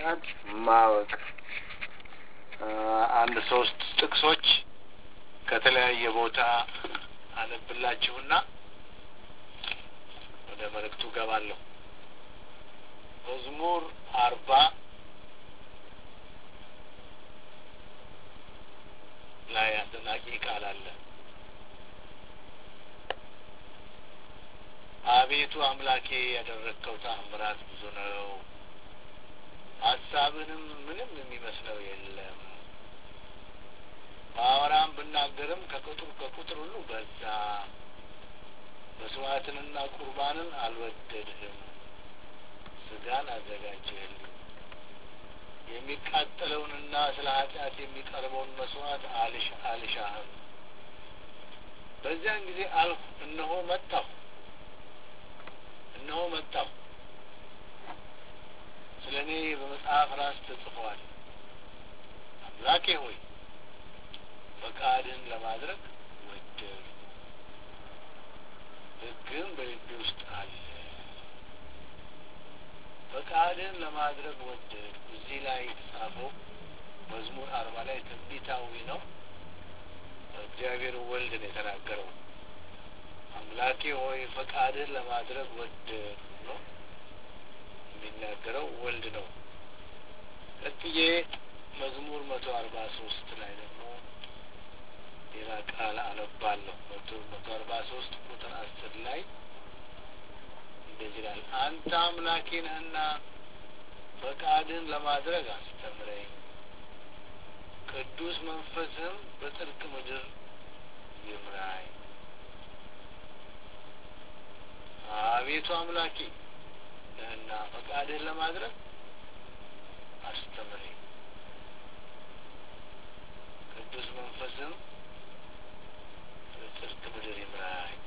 ፈቃድ ማወቅ አንድ ሶስት ጥቅሶች ከተለያየ ቦታ አነብላችሁና ወደ መልእክቱ ገባለሁ። መዝሙር አርባ ላይ አስደናቂ ቃል አለ። አቤቱ አምላኬ ያደረግከው ተአምራት ብዙ ነው፣ ሀሳብንም ምንም የሚመስለው የለም። ባወራም ብናገርም ከቁጥር ከቁጥር ሁሉ በዛ። መስዋዕትንና ቁርባንን አልወደድህም፣ ስጋን አዘጋጀህልኝ። የሚቃጠለውንና ስለ ኃጢአት የሚቀርበውን መስዋዕት አልሽ አልሻህም። በዚያን ጊዜ አልሁ፣ እነሆ መጣሁ እነሆ መጣሁ። ስለ እኔ በመጽሐፍ ራስ ተጽፏል። አምላኬ ሆይ ፈቃድህን ለማድረግ ወደድሁ፣ ሕግህም በልቤ ውስጥ አለ። ፈቃድህን ለማድረግ ወደድሁ። እዚህ ላይ የተጻፈው መዝሙር አርባ ላይ ትንቢታዊ ነው። እግዚአብሔር ወልድ ነው የተናገረው። አምላኬ ሆይ ፈቃድህን ለማድረግ ወደድሁ ነው የሚናገረው ወልድ ነው። ቀጥዬ መዝሙር መቶ አርባ ሶስት ላይ ደግሞ ሌላ ቃል አነባለሁ። መቶ መቶ አርባ ሶስት ቁጥር አስር ላይ እንደዚህ ይላል፣ አንተ አምላኬ ነህና ፈቃድህን ለማድረግ አስተምረኝ፣ ቅዱስ መንፈስህም በጽድቅ ምድር ይምራኝ። አቤቱ አምላኬ ነህና ፈቃድህን ለማድረግ አስተምረኝ፣ ቅዱስ መንፈስም በጽድቅ ምድር ይምራኝ።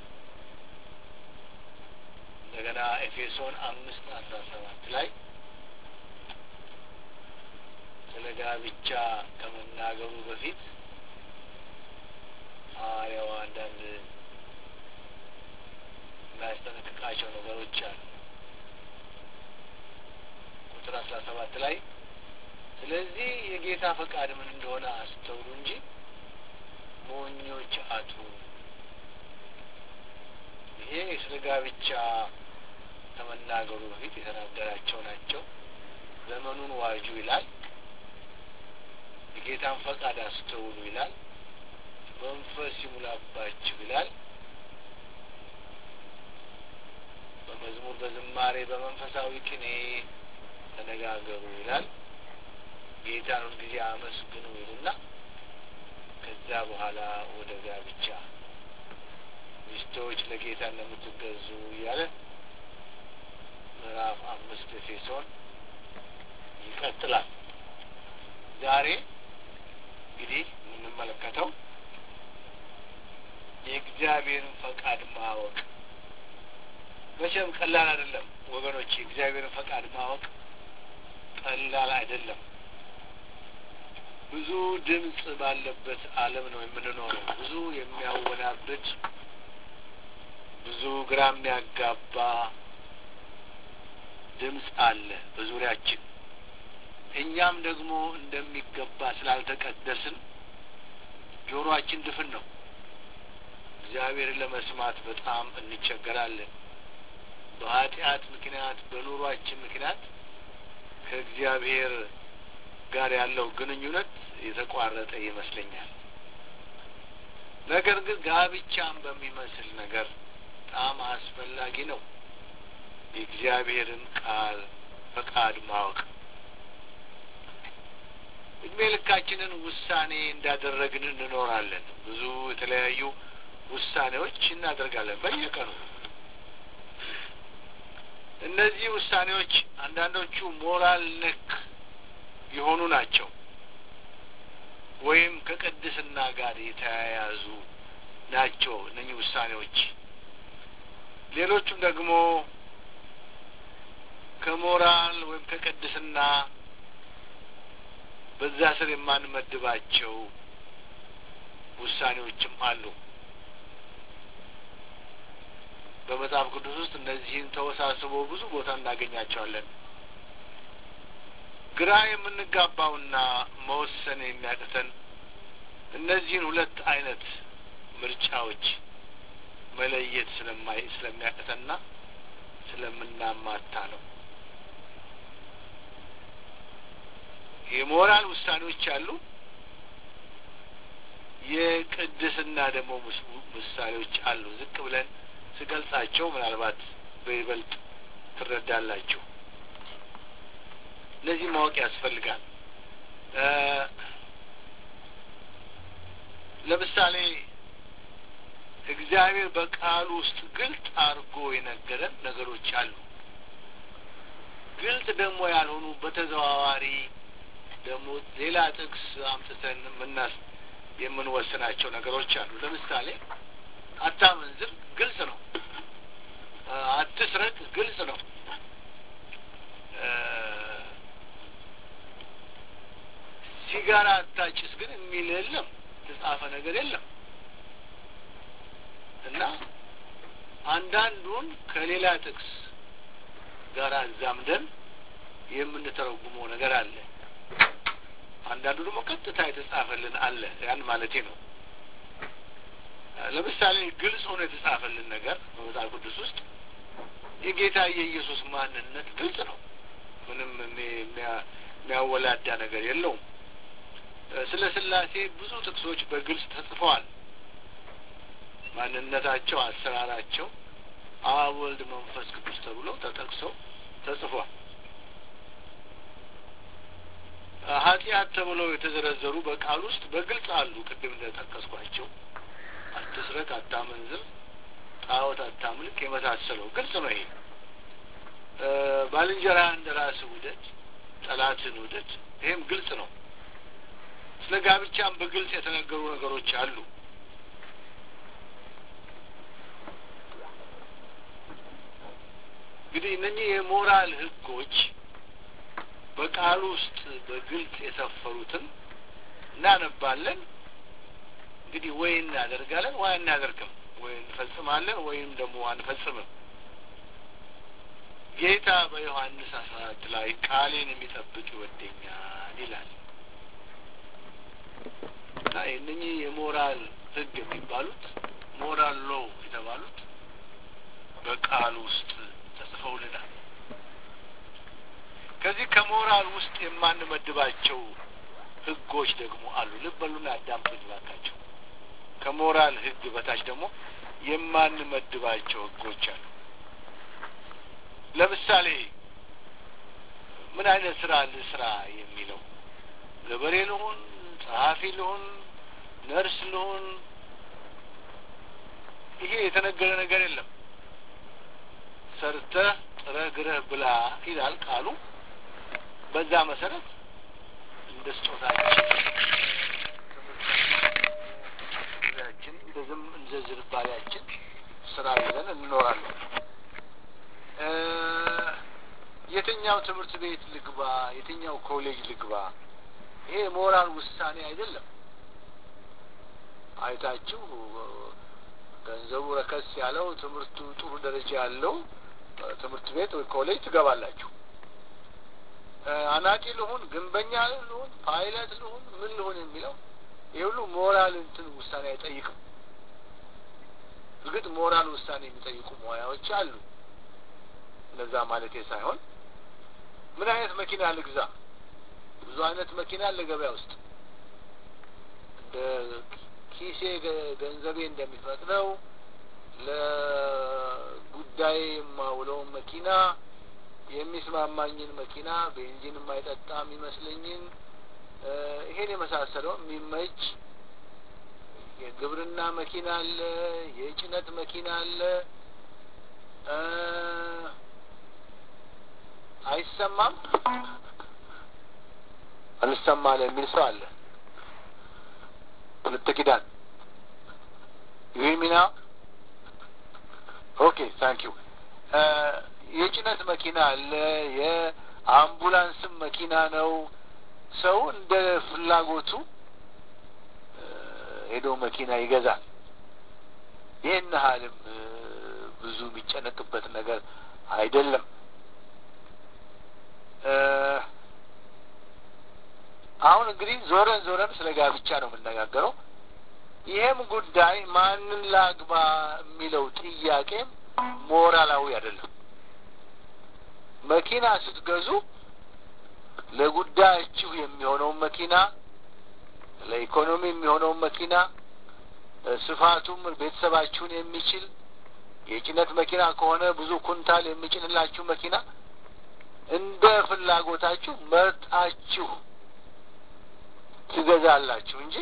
እንደገና ኤፌሶን አምስት አስራ ሰባት ላይ ስለ ጋብቻ ከመናገሩ በፊት ሐዋርያው አንዳንድ የሚያስጠነቅቃቸው ነገሮች አሉ። ቁጥር አስራ ሰባት ላይ ስለዚህ የጌታ ፈቃድ ምን እንደሆነ አስተውሉ እንጂ ሞኞች አትሁኑ። ይሄ ስለ ጋብቻ ከመናገሩ በፊት የተናገራቸው ናቸው። ዘመኑን ዋጁ ይላል። የጌታን ፈቃድ አስተውሉ ይላል። መንፈስ ይሙላባችሁ ይላል። በመዝሙር በዝማሬ በመንፈሳዊ ቅኔ ተነጋገሩ ይላል። ጌታን ሁልጊዜ አመስግኑ ይልና ከዛ በኋላ ወደ ጋብቻ ሚስቶች ለጌታ እንደምትገዙ እያለ ምዕራፍ አምስት ኤፌሶን ይቀጥላል። ዛሬ እንግዲህ የምንመለከተው የእግዚአብሔርን ፈቃድ ማወቅ መቼም ቀላል አይደለም ወገኖች። የእግዚአብሔርን ፈቃድ ማወቅ ቀላል አይደለም። ብዙ ድምፅ ባለበት ዓለም ነው የምንኖረው። ብዙ የሚያወናብድ፣ ብዙ ግራ የሚያጋባ ድምፅ አለ በዙሪያችን። እኛም ደግሞ እንደሚገባ ስላልተቀደስን ጆሮአችን ድፍን ነው። እግዚአብሔርን ለመስማት በጣም እንቸገራለን። በኃጢአት ምክንያት በኑሯችን ምክንያት ከእግዚአብሔር ጋር ያለው ግንኙነት የተቋረጠ ይመስለኛል። ነገር ግን ጋብቻን በሚመስል ነገር በጣም አስፈላጊ ነው የእግዚአብሔርን ቃል ፈቃድ ማወቅ። እድሜ ልካችንን ውሳኔ እንዳደረግን እንኖራለን። ብዙ የተለያዩ ውሳኔዎች እናደርጋለን በየቀኑ። እነዚህ ውሳኔዎች አንዳንዶቹ ሞራል ነክ የሆኑ ናቸው፣ ወይም ከቅድስና ጋር የተያያዙ ናቸው እነኚህ ውሳኔዎች። ሌሎቹም ደግሞ ከሞራል ወይም ከቅድስና በዛ ስር የማንመድባቸው ውሳኔዎችም አሉ። በመጽሐፍ ቅዱስ ውስጥ እነዚህን ተወሳስቦ ብዙ ቦታ እናገኛቸዋለን። ግራ የምንጋባውና መወሰን የሚያቅተን እነዚህን ሁለት አይነት ምርጫዎች መለየት ስለማይ ስለሚያቅተንና ስለምናማታ ነው። የሞራል ውሳኔዎች አሉ። የቅድስና ደግሞ ምሳሌዎች አሉ። ዝቅ ብለን ስገልጻቸው ምናልባት በይበልጥ ትረዳላችሁ። እነዚህ ማወቅ ያስፈልጋል። ለምሳሌ እግዚአብሔር በቃሉ ውስጥ ግልጥ አድርጎ የነገረን ነገሮች አሉ። ግልጥ ደግሞ ያልሆኑ በተዘዋዋሪ ደግሞ ሌላ ጥቅስ አምጥተን የምናስ የምንወስናቸው ነገሮች አሉ። ለምሳሌ አታመንዝር ግልጽ ነው። አትስረቅ ግልጽ ነው። ሲጋራ አታጭስ ግን የሚል የለም፣ የተጻፈ ነገር የለም እና አንዳንዱን ከሌላ ጥቅስ ጋር አዛምደን የምንተረጉመው ነገር አለ። አንዳንዱ ደግሞ ቀጥታ የተጻፈልን አለ። ያን ማለቴ ነው። ለምሳሌ ግልጽ ሆኖ የተጻፈልን ነገር በመጽሐፍ ቅዱስ ውስጥ የጌታ የኢየሱስ ማንነት ግልጽ ነው። ምንም የሚያወላዳ ነገር የለውም። ስለ ስላሴ ብዙ ጥቅሶች በግልጽ ተጽፈዋል። ማንነታቸው፣ አሰራራቸው አብ፣ ወልድ፣ መንፈስ ቅዱስ ተብሎ ተጠቅሰው ተጽፏል። ኃጢአት ተብለው የተዘረዘሩ በቃል ውስጥ በግልጽ አሉ። ቅድም እንደጠቀስኳቸው አትስረቅ፣ አታመንዝር፣ ጣዖት አታምልክ የመሳሰለው ግልጽ ነው። ይሄ ባልንጀራ እንደ ራስህ ውደድ፣ ጠላትን ውደድ፣ ይሄም ግልጽ ነው። ስለ ጋብቻም በግልጽ የተነገሩ ነገሮች አሉ። እንግዲህ እነኚህ የሞራል ሕጎች በቃሉ ውስጥ በግልጽ የሰፈሩትን እናነባለን። እንግዲህ ወይ እናደርጋለን ወይ አናደርግም፣ ወይ እንፈጽማለን ወይም ደግሞ አንፈጽምም። ጌታ በዮሐንስ አስራ አራት ላይ ቃሌን የሚጠብቅ ይወደኛል ይላል እና እነኚህ የሞራል ሕግ የሚባሉት ሞራል ሎ የተባሉት በቃሉ ውስጥ ተጽፈውልናል። ከዚህ ከሞራል ውስጥ የማንመድባቸው ህጎች ደግሞ አሉ። ልብ በሉና አዳምጡኝ እባካቸው። ከሞራል ህግ በታች ደግሞ የማንመድባቸው ህጎች አሉ። ለምሳሌ ምን አይነት ስራ ልስራ የሚለው ገበሬ ልሁን፣ ጸሐፊ ልሁን፣ ነርስ ልሁን፣ ይሄ የተነገረ ነገር የለም። ሰርተህ ጥረህ ግረህ ብላ ይላል ቃሉ። በዛ መሰረት እንደ ስጦታችን ትምህርታችን እንደዝም እንደ ዝንባሌያችን ስራ ይዘን እንኖራለን። የትኛው ትምህርት ቤት ልግባ፣ የትኛው ኮሌጅ ልግባ፣ ይሄ ሞራል ውሳኔ አይደለም። አይታችሁ ገንዘቡ ረከስ ያለው ትምህርቱ ጥሩ ደረጃ ያለው ትምህርት ቤት ወይ ኮሌጅ ትገባላችሁ። አናጢ ልሁን፣ ግንበኛ ልሁን፣ ፓይለት ልሁን፣ ምን ልሁን የሚለው ይህ ሁሉ ሞራል እንትን ውሳኔ አይጠይቅም። እርግጥ ሞራል ውሳኔ የሚጠይቁ ሙያዎች አሉ። እነዛ ማለቴ ሳይሆን ምን አይነት መኪና ልግዛ? ብዙ አይነት መኪና አለ ገበያ ውስጥ እንደ ኪሴ ገንዘቤ እንደሚፈቅደው ለጉዳይ የማውለውን መኪና የሚስማማኝን መኪና ቤንዚን የማይጠጣ የሚመስለኝን ይሄን የመሳሰለው የሚመች የግብርና መኪና አለ፣ የጭነት መኪና አለ። አይሰማም አልሰማለ የሚል ሰው አለ። ሁለት ኪዳን ዩሚና ኦኬ ታንክ ዩ የጭነት መኪና አለ። የአምቡላንስም መኪና ነው። ሰው እንደ ፍላጎቱ ሄዶ መኪና ይገዛል። ይህን ያህልም ብዙ የሚጨነቅበት ነገር አይደለም። አሁን እንግዲህ ዞረን ዞረን ስለ ጋብቻ ነው የምነጋገረው። ይሄም ጉዳይ ማንን ላግባ የሚለው ጥያቄም ሞራላዊ አይደለም። መኪና ስትገዙ ለጉዳያችሁ የሚሆነውን መኪና፣ ለኢኮኖሚ የሚሆነውን መኪና፣ ስፋቱም ቤተሰባችሁን የሚችል የጭነት መኪና ከሆነ ብዙ ኩንታል የሚጭንላችሁ መኪና እንደ ፍላጎታችሁ መርጣችሁ ትገዛላችሁ እንጂ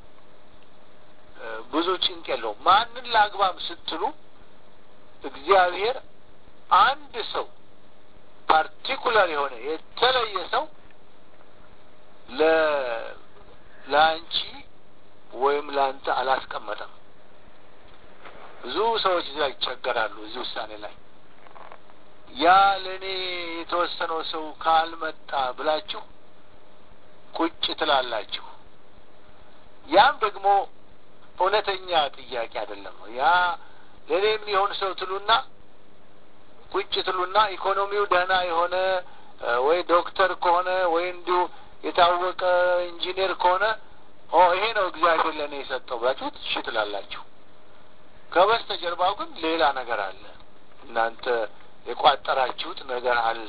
ብዙ ጭንቅ የለውም። ማንን ላግባም ስትሉ እግዚአብሔር አንድ ሰው ፓርቲኩላር የሆነ የተለየ ሰው ለ ለአንቺ ወይም ለአንተ አላስቀመጠም። ብዙ ሰዎች እዚህ ላይ ይቸገራሉ። እዚህ ውሳኔ ላይ ያ ለእኔ የተወሰነው ሰው ካልመጣ ብላችሁ ቁጭ ትላላችሁ። ያም ደግሞ እውነተኛ ጥያቄ አይደለም። ያ ለእኔ የሚሆን ሰው ትሉና ቁጭ ትሉና ኢኮኖሚው ደህና የሆነ ወይ ዶክተር ከሆነ ወይ እንዲሁ የታወቀ ኢንጂነር ከሆነ ኦ ይሄ ነው እግዚአብሔር ለእኔ የሰጠው ብላችሁ እሺ ትላላችሁ። ከበስተጀርባው ግን ሌላ ነገር አለ። እናንተ የቋጠራችሁት ነገር አለ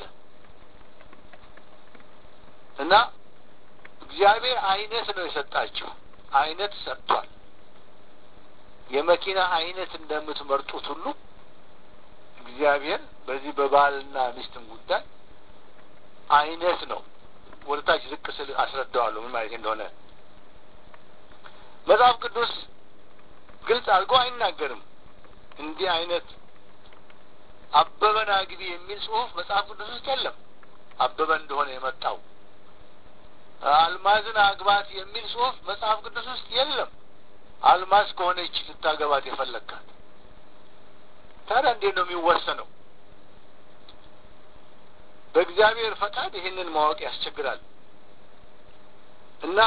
እና እግዚአብሔር አይነት ነው የሰጣችሁ። አይነት ሰጥቷል። የመኪና አይነት እንደምትመርጡት ሁሉ እግዚአብሔር በዚህ በባልና ሚስትም ጉዳይ አይነት ነው። ወደ ታች ዝቅ ስል አስረዳዋለሁ ምን ማለት እንደሆነ። መጽሐፍ ቅዱስ ግልጽ አድርጎ አይናገርም። እንዲህ አይነት አበበን አግቢ የሚል ጽሑፍ መጽሐፍ ቅዱስ ውስጥ የለም። አበበ እንደሆነ የመጣው አልማዝን አግባት የሚል ጽሑፍ መጽሐፍ ቅዱስ ውስጥ የለም። አልማዝ ከሆነች ልታገባት የፈለግካት ታዲያ እንዴት ነው የሚወሰነው? በእግዚአብሔር ፈቃድ ይህንን ማወቅ ያስቸግራል እና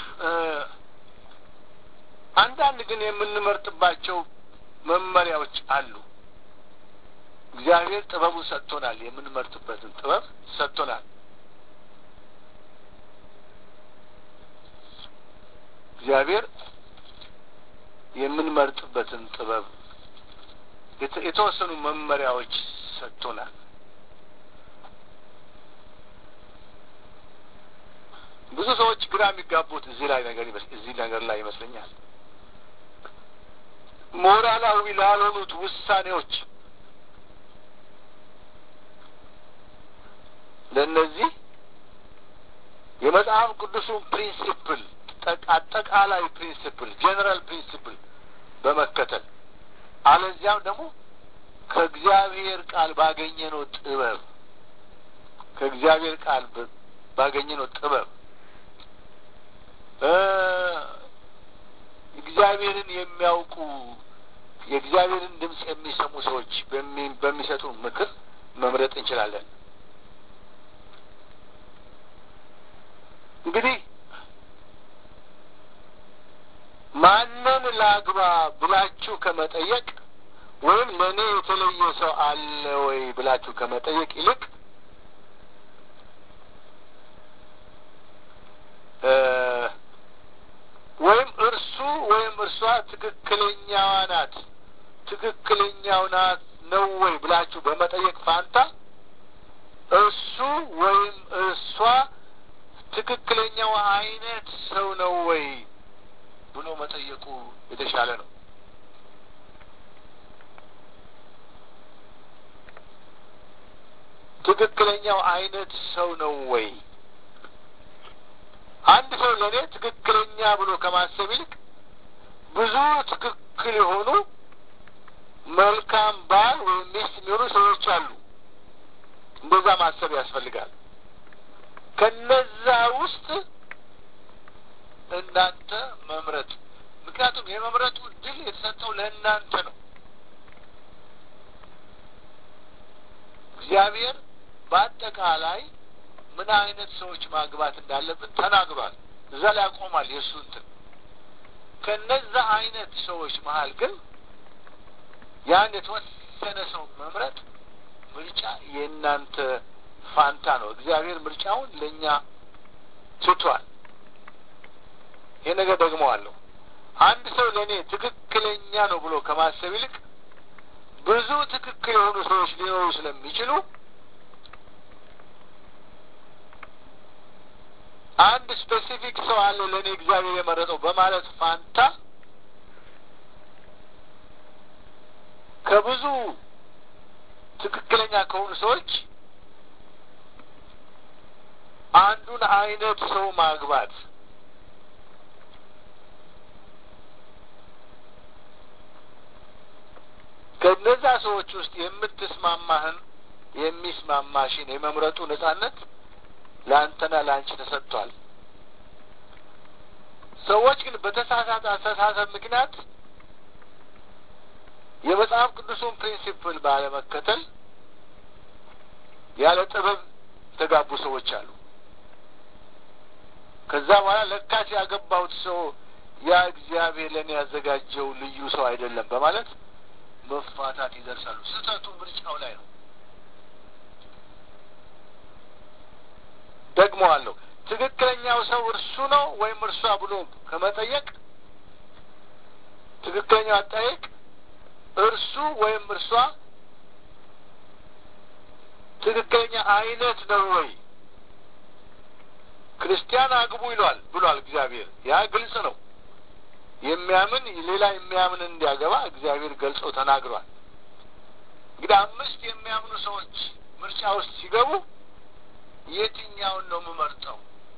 አንዳንድ ግን የምንመርጥባቸው መመሪያዎች አሉ። እግዚአብሔር ጥበቡ ሰጥቶናል። የምንመርጥበትን ጥበብ ሰጥቶናል። እግዚአብሔር የምንመርጥበትን ጥበብ የተወሰኑ መመሪያዎች ሰጥቶናል። ብዙ ሰዎች ግራ የሚጋቡት እዚህ ላይ ነገር እዚህ ነገር ላይ ይመስለኛል። ሞራላዊ ላልሆኑት ውሳኔዎች ለእነዚህ የመጽሐፍ ቅዱሱን ፕሪንሲፕል አጠቃላይ ፕሪንሲፕል ጄኔራል ፕሪንሲፕል በመከተል አለዚያም ደግሞ ከእግዚአብሔር ቃል ባገኘነው ጥበብ ከእግዚአብሔር ቃል ባገኘነው ጥበብ እግዚአብሔርን የሚያውቁ የእግዚአብሔርን ድምፅ የሚሰሙ ሰዎች በሚሰጡ ምክር መምረጥ እንችላለን። እንግዲህ ማንን ላግባ ብላችሁ ከመጠየቅ ወይም ለእኔ የተለየ ሰው አለ ወይ ብላችሁ ከመጠየቅ ይልቅ ወይም እርሱ ወይም እርሷ ትክክለኛዋ ናት ትክክለኛው ናት ነው ወይ ብላችሁ በመጠየቅ ፋንታ እሱ ወይም እርሷ ትክክለኛው አይነት ሰው ነው ወይ ብሎ መጠየቁ የተሻለ ነው። ትክክለኛው አይነት ሰው ነው ወይ? አንድ ሰው ለእኔ ትክክለኛ ብሎ ከማሰብ ይልቅ ብዙ ትክክል የሆኑ መልካም ባል ወይም ሚስት የሚሆኑ ሰዎች አሉ። እንደዛ ማሰብ ያስፈልጋል። ከነዛ ውስጥ እናንተ መምረጥ ምክንያቱም የመምረጡ እድል የተሰጠው ለእናንተ ነው። እግዚአብሔር በአጠቃላይ ምን አይነት ሰዎች ማግባት እንዳለብን ተናግሯል። እዛ ላይ ያቆማል የእሱ እንትን። ከነዛ አይነት ሰዎች መሀል ግን ያን የተወሰነ ሰው መምረጥ ምርጫ የእናንተ ፋንታ ነው። እግዚአብሔር ምርጫውን ለእኛ ትቷል። ይህ ነገር ደግመዋለሁ። አንድ ሰው ለእኔ ትክክለኛ ነው ብሎ ከማሰብ ይልቅ ብዙ ትክክል የሆኑ ሰዎች ሊኖሩ ስለሚችሉ አንድ ስፔሲፊክ ሰው አለ ለእኔ እግዚአብሔር የመረጠው በማለት ፋንታ ከብዙ ትክክለኛ ከሆኑ ሰዎች አንዱን አይነት ሰው ማግባት ከነዛ ሰዎች ውስጥ የምትስማማህን የሚስማማሽን የመምረጡ ነጻነት ለአንተና ለአንቺ ተሰጥቷል። ሰዎች ግን በተሳሳተ አስተሳሰብ ምክንያት የመጽሐፍ ቅዱሱን ፕሪንሲፕል ባለመከተል ያለ ጥበብ የተጋቡ ሰዎች አሉ። ከዛ በኋላ ለካስ ያገባሁት ሰው ያ እግዚአብሔር ለእኔ ያዘጋጀው ልዩ ሰው አይደለም በማለት መፋታት ይደርሳሉ። ስህተቱ ምርጫው ላይ ነው። ደግመዋለሁ። ትክክለኛው ሰው እርሱ ነው ወይም እርሷ ብሎ ከመጠየቅ ትክክለኛው አጠያየቅ እርሱ ወይም እርሷ ትክክለኛ አይነት ነው ወይ? ክርስቲያን አግቡ ይሏል ብሏል እግዚአብሔር። ያ ግልጽ ነው። የሚያምን ሌላ የሚያምን እንዲያገባ እግዚአብሔር ገልጾ ተናግሯል። እንግዲህ አምስት የሚያምኑ ሰዎች ምርጫ ውስጥ ሲገቡ የትኛውን ነው የምመርጠው?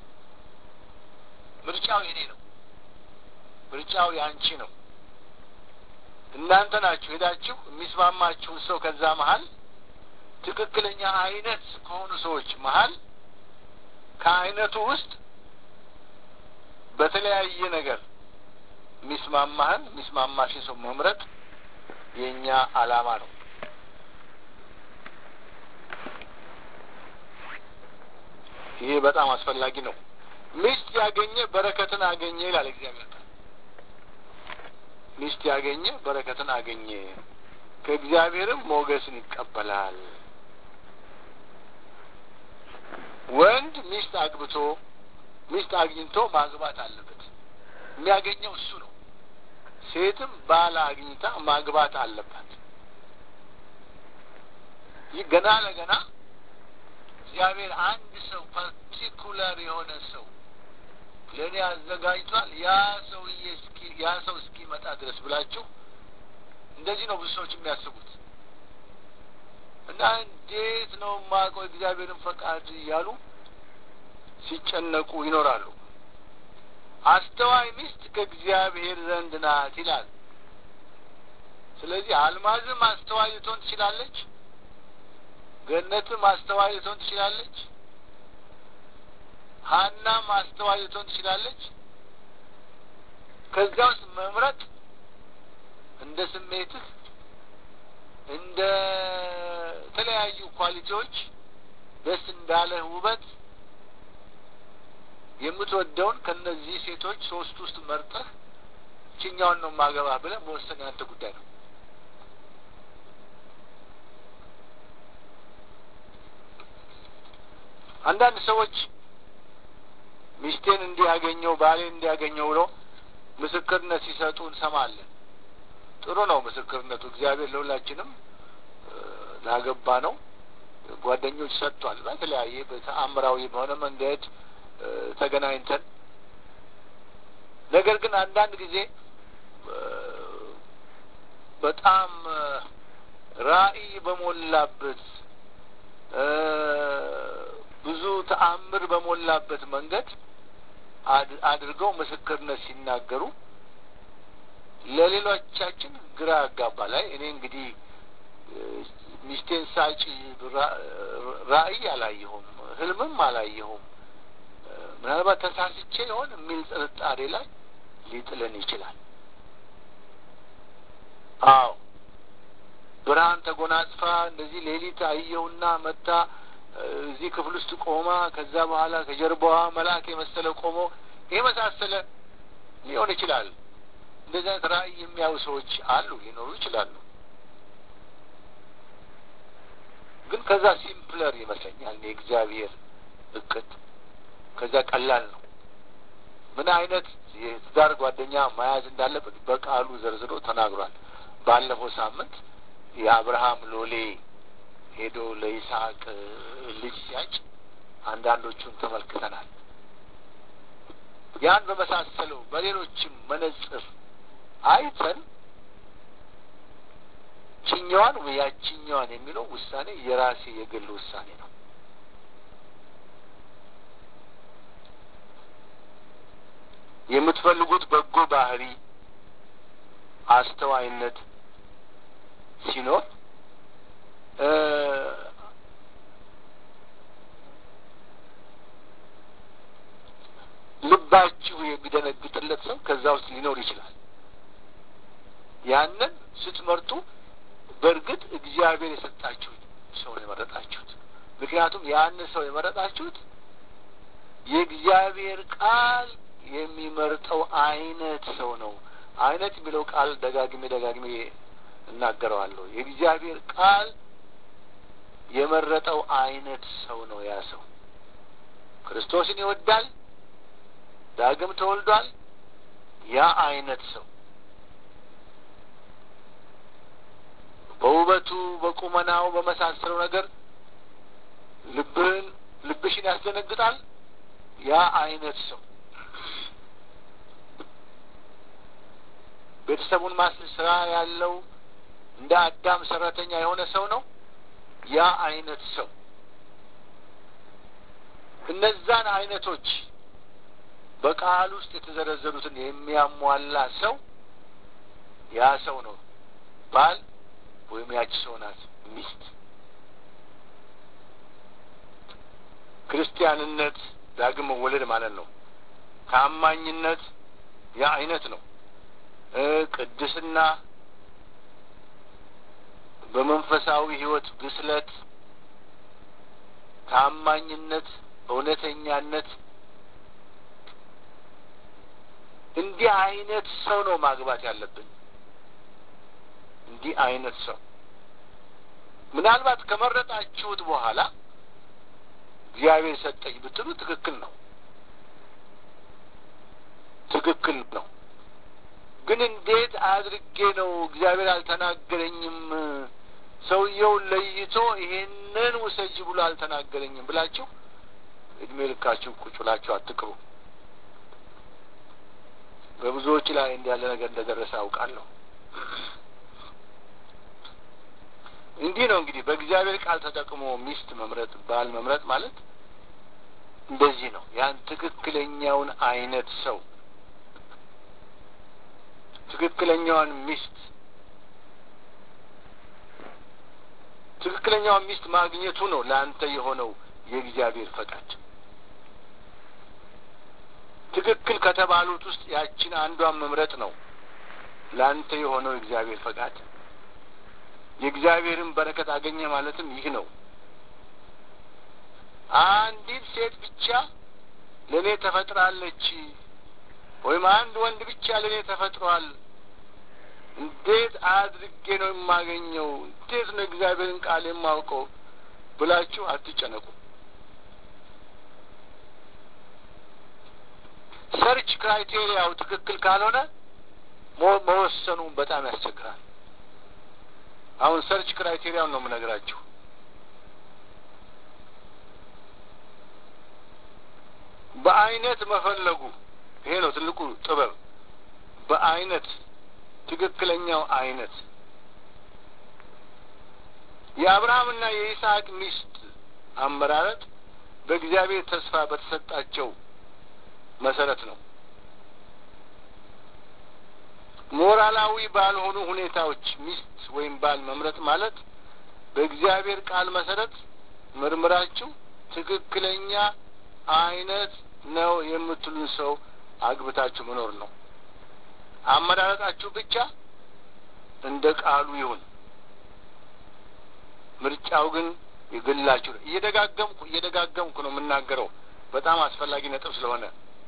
ምርጫው የኔ ነው። ምርጫው የአንቺ ነው። እናንተ ናችሁ ሄዳችሁ የሚስማማችሁን ሰው ከዛ መሀል ትክክለኛ አይነት ከሆኑ ሰዎች መሀል ከአይነቱ ውስጥ በተለያየ ነገር የሚስማማህን የሚስማማሽን ሰው መምረጥ የእኛ አላማ ነው። ይሄ በጣም አስፈላጊ ነው። ሚስት ያገኘ በረከትን አገኘ ይላል እግዚአብሔር ቃል። ሚስት ያገኘ በረከትን አገኘ፣ ከእግዚአብሔርም ሞገስን ይቀበላል። ወንድ ሚስት አግብቶ ሚስት አግኝቶ ማግባት አለበት። የሚያገኘው እሱ ነው። ሴትም ባል አግኝታ ማግባት አለባት። ይህ ገና ለገና እግዚአብሔር አንድ ሰው ፓርቲኩላር የሆነ ሰው ለእኔ አዘጋጅቷል ያ ሰውዬ እስኪ ያ ሰው እስኪመጣ ድረስ ብላችሁ እንደዚህ ነው ብዙ ሰዎች የሚያስቡት እና እንዴት ነው የማውቀው እግዚአብሔርን ፈቃድ እያሉ ሲጨነቁ ይኖራሉ። አስተዋይ ሚስት ከእግዚአብሔር ዘንድ ናት ይላል። ስለዚህ አልማዝም አስተዋይ ልትሆን ትችላለች። ገነትም አስተዋይ ልትሆን ትችላለች። ሀናም አስተዋይ ልትሆን ትችላለች። ከዚያ ውስጥ መምረጥ እንደ ስሜትህ እንደ ተለያዩ ኳሊቲዎች ደስ እንዳለህ ውበት የምትወደውን ከነዚህ ሴቶች ሶስት ውስጥ መርጠህ ችኛውን ነው ማገባ ብለህ መወሰን ያንተ ጉዳይ ነው። አንዳንድ ሰዎች ሚስቴን እንዲያገኘው ባሌን እንዲያገኘው ብሎ ምስክርነት ሲሰጡ እንሰማለን። ጥሩ ነው ምስክርነቱ። እግዚአብሔር ለሁላችንም ላገባ ነው ጓደኞች ሰጥቷል። በተለያየ በተአምራዊ በሆነ መንገድ ተገናኝተን ነገር ግን አንዳንድ ጊዜ በጣም ራዕይ በሞላበት ብዙ ተአምር በሞላበት መንገድ አድርገው ምስክርነት ሲናገሩ ለሌሎቻችን ግራ ያጋባል። ላይ እኔ እንግዲህ ሚስቴን ሳጭ ራዕይ አላየሁም፣ ህልምም አላየሁም፣ ምናልባት ተሳስቼ ይሆን የሚል ጥርጣሬ ላይ ሊጥለን ይችላል። አዎ ብርሃን ተጎናጽፋ እንደዚህ ሌሊት አየሁና መታ እዚህ ክፍል ውስጥ ቆማ ከዛ በኋላ ከጀርባዋ መልአክ የመሰለ ቆሞ የመሳሰለ ሊሆን ይችላል። እንደዚህ አይነት ራዕይ የሚያዩ ሰዎች አሉ፣ ሊኖሩ ይችላሉ። ግን ከዛ ሲምፕለር ይመስለኛል የእግዚአብሔር እቅድ ከዛ ቀላል ነው። ምን አይነት የትዳር ጓደኛ መያዝ እንዳለበት በቃሉ ዘርዝሮ ተናግሯል። ባለፈው ሳምንት የአብርሃም ሎሌ ሄዶ ለይስሐቅ ልጅ ሲያጭ አንዳንዶቹን ተመልክተናል። ያን በመሳሰለው በሌሎችም መነጽር አይተን ችኛዋን ወይ ያችኛዋን የሚለው ውሳኔ የራሴ የግል ውሳኔ ነው። የምትፈልጉት በጎ ባህሪ፣ አስተዋይነት ሲኖር ልባችሁ የሚደነግጥለት ሰው ከዛ ውስጥ ሊኖር ይችላል። ያንን ስትመርጡ በእርግጥ እግዚአብሔር የሰጣችሁት ሰው ነው የመረጣችሁት። ምክንያቱም ያንን ሰው የመረጣችሁት የእግዚአብሔር ቃል የሚመርጠው አይነት ሰው ነው። አይነት የሚለው ቃል ደጋግሜ ደጋግሜ እናገረዋለሁ። የእግዚአብሔር ቃል የመረጠው አይነት ሰው ነው። ያ ሰው ክርስቶስን ይወዳል፣ ዳግም ተወልዷል። ያ አይነት ሰው በውበቱ፣ በቁመናው፣ በመሳሰለው ነገር ልብህን ልብሽን ያስደነግጣል። ያ አይነት ሰው ቤተሰቡን ማስል ስራ ያለው እንደ አዳም ሰራተኛ የሆነ ሰው ነው። ያ አይነት ሰው እነዛን አይነቶች በቃል ውስጥ የተዘረዘሩትን የሚያሟላ ሰው ያ ሰው ነው ባል ወይም ያቺ ሰው ናት ሚስት። ክርስቲያንነት ዳግም መወለድ ማለት ነው። ታማኝነት ያ አይነት ነው። ቅድስና፣ በመንፈሳዊ ሕይወት ብስለት፣ ታማኝነት፣ እውነተኛነት እንዲህ አይነት ሰው ነው ማግባት ያለብን። እንዲህ አይነት ሰው ምናልባት ከመረጣችሁት በኋላ እግዚአብሔር ሰጠኝ ብትሉ ትክክል ነው፣ ትክክል ነው። ግን እንዴት አድርጌ ነው እግዚአብሔር አልተናገረኝም፣ ሰውየውን ለይቶ ይሄንን ውሰጅ ብሎ አልተናገረኝም ብላችሁ እድሜ ልካችሁ ቁጭ ብላችሁ አትቅሩ። በብዙዎች ላይ እንዲህ ያለ ነገር እንደደረሰ አውቃለሁ። እንዲህ ነው እንግዲህ በእግዚአብሔር ቃል ተጠቅሞ ሚስት መምረጥ፣ ባል መምረጥ ማለት እንደዚህ ነው። ያን ትክክለኛውን አይነት ሰው ትክክለኛዋን ሚስት ትክክለኛዋን ሚስት ማግኘቱ ነው ለአንተ የሆነው የእግዚአብሔር ፈቃድ። ትክክል ከተባሉት ውስጥ ያችን አንዷን መምረጥ ነው ለአንተ የሆነው የእግዚአብሔር ፈቃድ። የእግዚአብሔርን በረከት አገኘ ማለትም ይህ ነው። አንዲት ሴት ብቻ ለእኔ ተፈጥራለች ወይም አንድ ወንድ ብቻ ለእኔ ተፈጥሯል፣ እንዴት አድርጌ ነው የማገኘው? እንዴት ነው እግዚአብሔርን ቃል የማውቀው ብላችሁ አትጨነቁ። ሰርች ክራይቴሪያው ትክክል ካልሆነ መወሰኑ በጣም ያስቸግራል። አሁን ሰርች ክራይቴሪያውን ነው የምነግራችሁ። በአይነት መፈለጉ ይሄ ነው ትልቁ ጥበብ። በአይነት ትክክለኛው አይነት የአብርሃምና የይስሐቅ ሚስት አመራረጥ በእግዚአብሔር ተስፋ በተሰጣቸው መሰረት ነው። ሞራላዊ ባልሆኑ ሁኔታዎች ሚስት ወይም ባል መምረጥ ማለት በእግዚአብሔር ቃል መሰረት ምርምራችሁ ትክክለኛ አይነት ነው የምትሉን ሰው አግብታችሁ መኖር ነው። አመራረጣችሁ ብቻ እንደ ቃሉ ይሁን። ምርጫው ግን የግላችሁ ነው። እየደጋገምኩ እየደጋገምኩ ነው የምናገረው በጣም አስፈላጊ ነጥብ ስለሆነ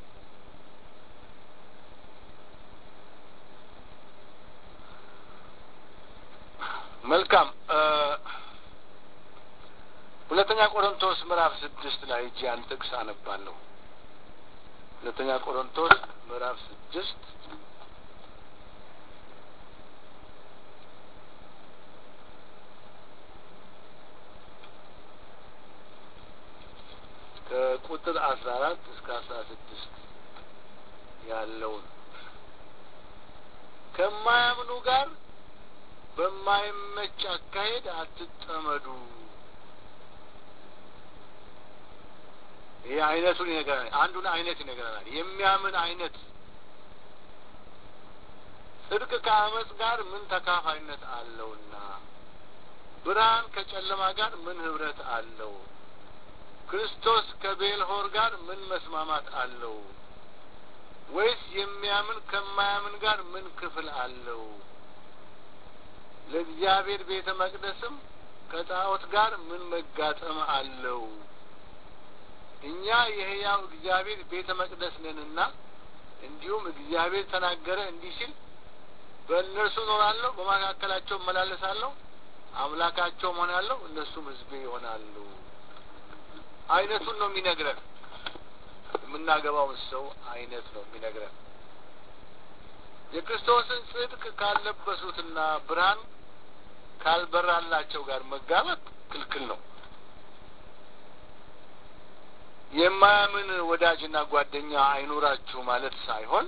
መልካም ሁለተኛ ቆሮንቶስ ምዕራፍ ስድስት ላይ እጅ ያን ጥቅስ አነባለሁ። ሁለተኛ ቆሮንቶስ ምዕራፍ ስድስት ከቁጥር አስራ አራት እስከ አስራ ስድስት ያለውን ከማያምኑ ጋር በማይመች አካሄድ አትጠመዱ። ይህ አይነቱን ይነግረናል። አንዱን አይነት ይነግረናል። የሚያምን አይነት ጽድቅ ከአመፅ ጋር ምን ተካፋይነት አለውና? ብርሃን ከጨለማ ጋር ምን ህብረት አለው? ክርስቶስ ከቤልሆር ጋር ምን መስማማት አለው? ወይስ የሚያምን ከማያምን ጋር ምን ክፍል አለው? ለእግዚአብሔር ቤተ መቅደስም ከጣዖት ጋር ምን መጋጠም አለው? እኛ የሕያው እግዚአብሔር ቤተ መቅደስ ነንና እንዲሁም እግዚአብሔር ተናገረ እንዲህ ሲል በእነርሱ እኖራለሁ፣ በመካከላቸው እመላለሳለሁ፣ አምላካቸውም ሆናለሁ፣ እነሱም ሕዝቤ ይሆናሉ። አይነቱን ነው የሚነግረን። የምናገባውን ሰው አይነት ነው የሚነግረን። የክርስቶስን ጽድቅ ካለበሱትና ብርሃን ካልበራላቸው ጋር መጋባት ክልክል ነው። የማያምን ወዳጅና ጓደኛ አይኑራችሁ ማለት ሳይሆን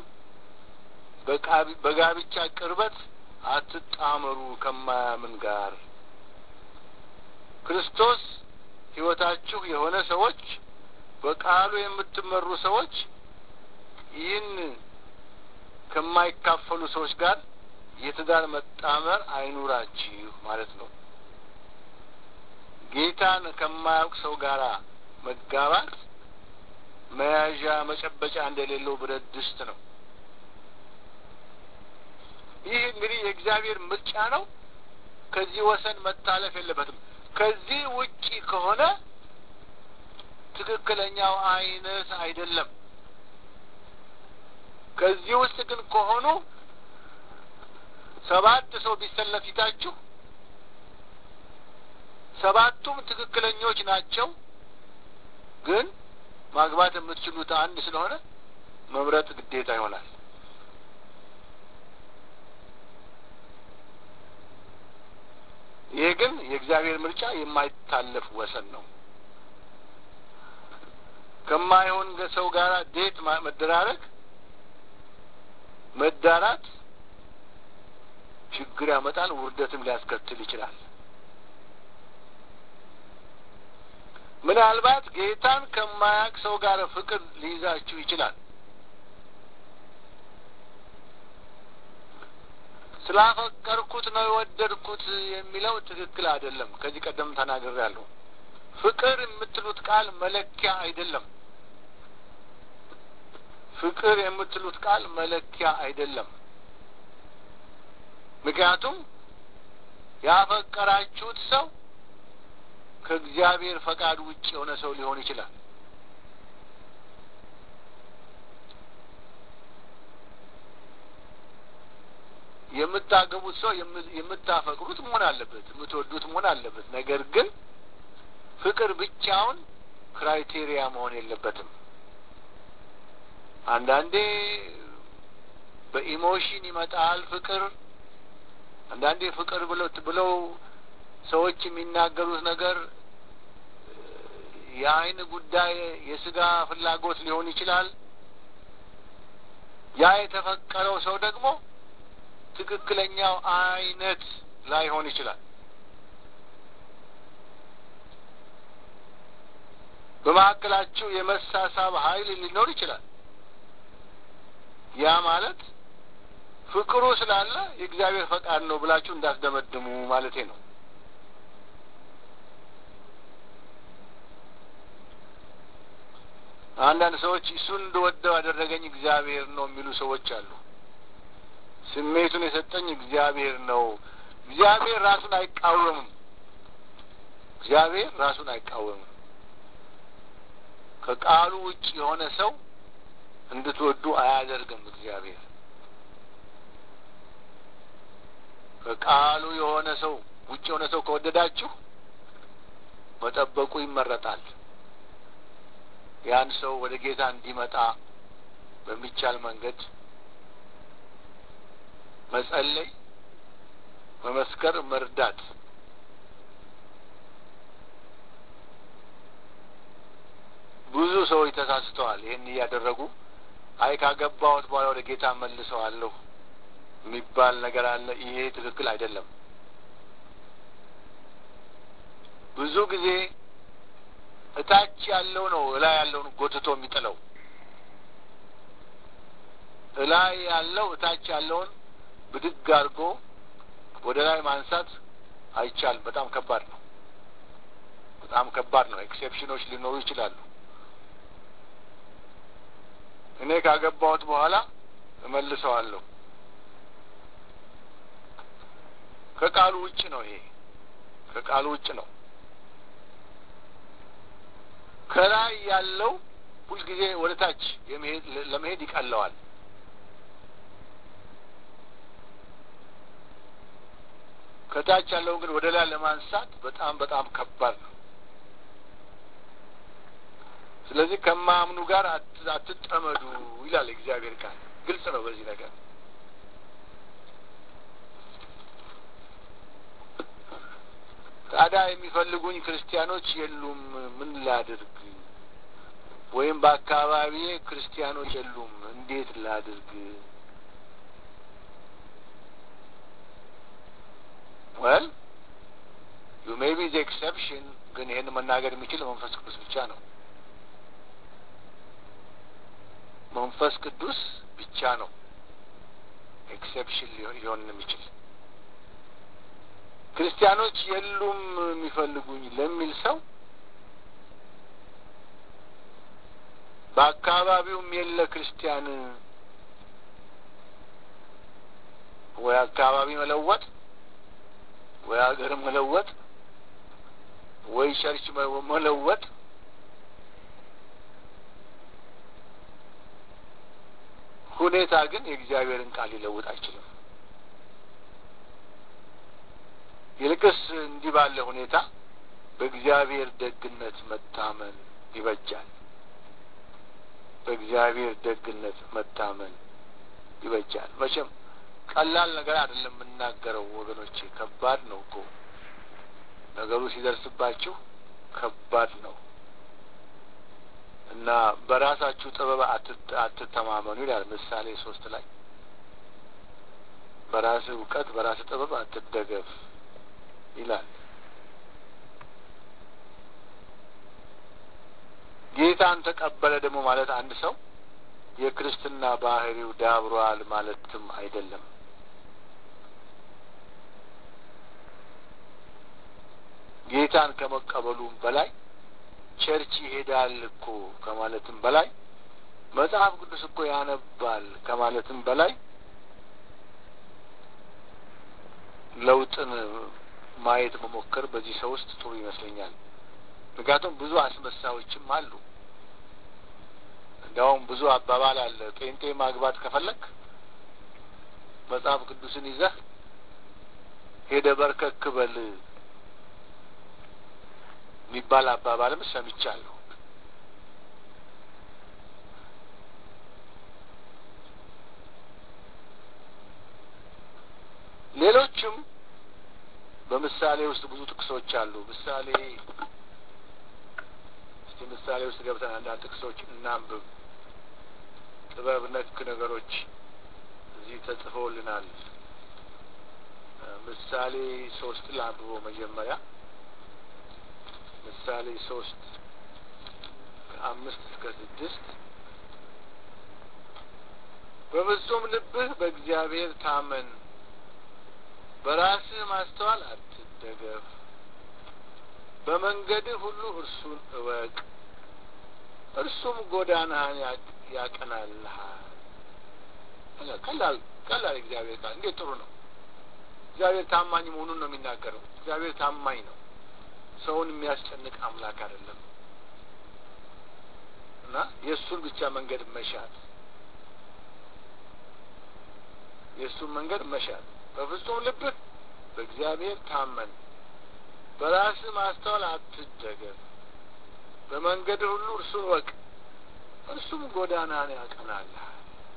በጋብቻ ቅርበት አትጣመሩ ከማያምን ጋር። ክርስቶስ ሕይወታችሁ የሆነ ሰዎች፣ በቃሉ የምትመሩ ሰዎች ይህን ከማይካፈሉ ሰዎች ጋር የትዳር መጣመር አይኑራችሁ ማለት ነው። ጌታን ከማያውቅ ሰው ጋር መጋባት መያዣ መጨበጫ እንደሌለው ብረት ድስት ነው። ይህ እንግዲህ የእግዚአብሔር ምርጫ ነው። ከዚህ ወሰን መታለፍ የለበትም። ከዚህ ውጪ ከሆነ ትክክለኛው አይነት አይደለም። ከዚህ ውስጥ ግን ከሆኑ ሰባት ሰው ቢሰለፍ ፊታችሁ ሰባቱም ትክክለኞች ናቸው። ግን ማግባት የምትችሉት አንድ ስለሆነ መምረጥ ግዴታ ይሆናል። ይህ ግን የእግዚአብሔር ምርጫ የማይታለፍ ወሰን ነው። ከማይሆን ሰው ጋር ዴት መደራረግ፣ መዳራት ችግር ያመጣል፣ ውርደትም ሊያስከትል ይችላል። ምናልባት ጌታን ከማያውቅ ሰው ጋር ፍቅር ሊይዛችሁ ይችላል። ስላፈቀርኩት ነው የወደድኩት የሚለው ትክክል አይደለም። ከዚህ ቀደም ተናግሬያለሁ። ፍቅር የምትሉት ቃል መለኪያ አይደለም። ፍቅር የምትሉት ቃል መለኪያ አይደለም። ምክንያቱም ያፈቀራችሁት ሰው ከእግዚአብሔር ፈቃድ ውጭ የሆነ ሰው ሊሆን ይችላል። የምታገቡት ሰው የምታፈቅሩት መሆን አለበት፣ የምትወዱት መሆን አለበት። ነገር ግን ፍቅር ብቻውን ክራይቴሪያ መሆን የለበትም። አንዳንዴ በኢሞሽን ይመጣል ፍቅር። አንዳንዴ ፍቅር ብለው ብለው ሰዎች የሚናገሩት ነገር የአይን ጉዳይ የስጋ ፍላጎት ሊሆን ይችላል። ያ የተፈቀረው ሰው ደግሞ ትክክለኛው አይነት ላይሆን ይችላል። በመካከላችሁ የመሳሳብ ኃይል ሊኖር ይችላል። ያ ማለት ፍቅሩ ስላለ የእግዚአብሔር ፈቃድ ነው ብላችሁ እንዳስደመድሙ ማለቴ ነው። አንዳንድ ሰዎች እሱን እንደወደው ያደረገኝ እግዚአብሔር ነው የሚሉ ሰዎች አሉ። ስሜቱን የሰጠኝ እግዚአብሔር ነው። እግዚአብሔር ራሱን አይቃወምም። እግዚአብሔር ራሱን አይቃወምም። ከቃሉ ውጭ የሆነ ሰው እንድትወዱ አያደርግም። እግዚአብሔር ከቃሉ የሆነ ሰው ውጭ የሆነ ሰው ከወደዳችሁ መጠበቁ ይመረጣል። ያን ሰው ወደ ጌታ እንዲመጣ በሚቻል መንገድ መጸለይ፣ መመስከር፣ መርዳት ብዙ ሰዎች ተሳስተዋል። ይህን እያደረጉ አይ ካገባሁት በኋላ ወደ ጌታ መልሰዋለሁ የሚባል ነገር አለ። ይሄ ትክክል አይደለም። ብዙ ጊዜ እታች ያለው ነው እላይ ያለውን ጎትቶ የሚጥለው። እላይ ያለው እታች ያለውን ብድግ አድርጎ ወደ ላይ ማንሳት አይቻልም። በጣም ከባድ ነው። በጣም ከባድ ነው። ኤክሴፕሽኖች ሊኖሩ ይችላሉ። እኔ ካገባሁት በኋላ እመልሰዋለሁ። ከቃሉ ውጭ ነው። ይሄ ከቃሉ ውጭ ነው። ከላይ ያለው ሁልጊዜ ወደ ታች ለመሄድ ይቀለዋል። ከታች ያለውን ግን ወደ ላይ ለማንሳት በጣም በጣም ከባድ ነው። ስለዚህ ከማያምኑ ጋር አትጠመዱ ይላል እግዚአብሔር ቃል። ግልጽ ነው በዚህ ነገር። ታዲያ የሚፈልጉኝ ክርስቲያኖች የሉም፣ ምን ላድርግ? ወይም በአካባቢዬ ክርስቲያኖች የሉም፣ እንዴት ላድርግ? ወል ዩ ሜይ ቢ ዘ ኤክሰፕሽን፣ ግን ይህን መናገር የሚችል መንፈስ ቅዱስ ብቻ ነው። መንፈስ ቅዱስ ብቻ ነው ኤክሴፕሽን ሊሆን የሚችል። ክርስቲያኖች የሉም የሚፈልጉኝ ለሚል ሰው በአካባቢውም የለ ክርስቲያን ወይ አካባቢ መለወጥ ወይ ሀገር መለወጥ ወይ ቸርች መለወጥ ሁኔታ ግን የእግዚአብሔርን ቃል ሊለውጥ አይችልም። ይልቅስ እንዲህ ባለ ሁኔታ በእግዚአብሔር ደግነት መታመን ይበጃል። በእግዚአብሔር ደግነት መታመን ይበጃል። መቼም ቀላል ነገር አይደለም የምናገረው ወገኖቼ፣ ከባድ ነው እኮ ነገሩ ሲደርስባችሁ ከባድ ነው እና በራሳችሁ ጥበብ አትተማመኑ ይላል ምሳሌ ሶስት ላይ በራስህ እውቀት በራስህ ጥበብ አትደገፍ ይላል። ጌታን ተቀበለ ደግሞ ማለት አንድ ሰው የክርስትና ባህሪው ዳብሯል ማለትም አይደለም። ጌታን ከመቀበሉም በላይ ቸርች ይሄዳል እኮ ከማለትም በላይ መጽሐፍ ቅዱስ እኮ ያነባል ከማለትም በላይ ለውጥን ማየት መሞከር በዚህ ሰው ውስጥ ጥሩ ይመስለኛል። ምክንያቱም ብዙ አስመሳዮችም አሉ። እንዲያውም ብዙ አባባል አለ። ጴንጤ ማግባት ከፈለግ መጽሐፍ ቅዱስን ይዘህ ሄደ በርከክ በል የሚባል አባባልም ሰምቻለሁ። ሌሎችም በምሳሌ ውስጥ ብዙ ጥቅሶች አሉ። ምሳሌ እስቲ ምሳሌ ውስጥ ገብተን አንዳንድ ጥቅሶች እናንብብ። ጥበብ ነክ ነገሮች እዚህ ተጽፈውልናል። ምሳሌ ሶስት ላንብቦ መጀመሪያ ምሳሌ ሶስት ከአምስት እስከ ስድስት በፍጹም ልብህ በእግዚአብሔር ታመን፣ በራስህ ማስተዋል አትደገፍ፣ በመንገድህ ሁሉ እርሱን እወቅ፣ እርሱም ጎዳናህን ያቀናልሃል። ቀላል ቀላል እግዚአብሔር ቃል እንዴት ጥሩ ነው! እግዚአብሔር ታማኝ መሆኑን ነው የሚናገረው። እግዚአብሔር ታማኝ ነው። ሰውን የሚያስጨንቅ አምላክ አይደለም እና የእሱን ብቻ መንገድ መሻት የእሱን መንገድ መሻት በፍጹም ልብህ በእግዚአብሔር ታመን፣ በራስህ ማስተዋል አትደገፍ፣ በመንገድ ሁሉ እርሱን ወቅ፣ እርሱም ጎዳናን ያቀናልሃል።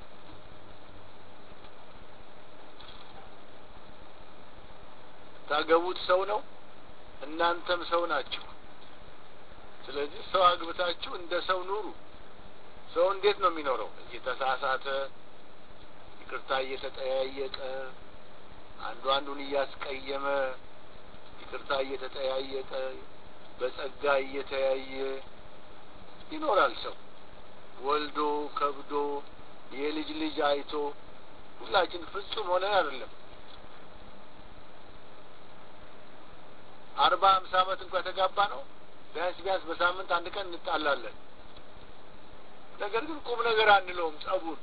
ታገቡት ሰው ነው፣ እናንተም ሰው ናችሁ። ስለዚህ ሰው አግብታችሁ እንደ ሰው ኑሩ። ሰው እንዴት ነው የሚኖረው? እየተሳሳተ ይቅርታ እየተጠያየቀ አንዱ አንዱን እያስቀየመ ይቅርታ እየተጠያየቀ በጸጋ እየተያየ ይኖራል። ሰው ወልዶ ከብዶ የልጅ ልጅ አይቶ ሁላችን ፍጹም ሆነን አይደለም። አርባ ሀምሳ ዓመት እንኳ የተጋባ ነው ቢያንስ ቢያንስ በሳምንት አንድ ቀን እንጣላለን። ነገር ግን ቁም ነገር አንለውም። ጸቡን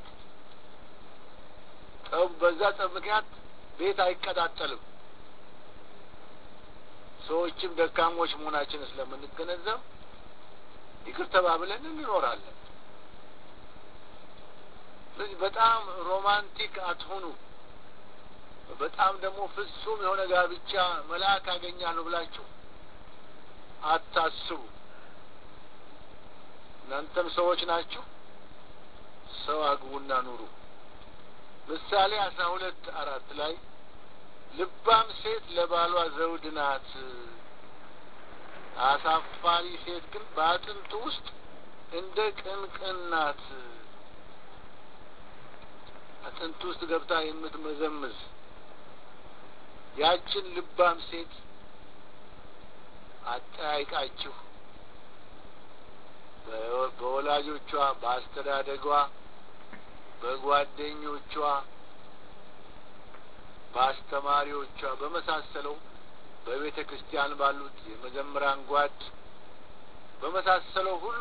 ጸቡ በዛ ጸብ ምክንያት ቤት አይቀጣጠልም። ሰዎችም ደካሞች መሆናችንን ስለምንገነዘብ ይቅር ተባብለን እንኖራለን። ስለዚህ በጣም ሮማንቲክ አትሆኑ። በጣም ደግሞ ፍጹም የሆነ ጋብቻ መልአክ አገኛለሁ ብላችሁ አታስቡ። እናንተም ሰዎች ናችሁ። ሰው አግቡና ኑሩ። ምሳሌ አስራ ሁለት አራት ላይ ልባም ሴት ለባሏ ዘውድ ናት፣ አሳፋሪ ሴት ግን በአጥንቱ ውስጥ እንደ ቅንቅን ናት። አጥንቱ ውስጥ ገብታ የምትመዘምዝ ያችን ልባም ሴት አጠያይቃችሁ በወላጆቿ፣ በአስተዳደጓ፣ በጓደኞቿ፣ በአስተማሪዎቿ በመሳሰለው በቤተ ክርስቲያን ባሉት የመዘምራን ጓድ በመሳሰለው ሁሉ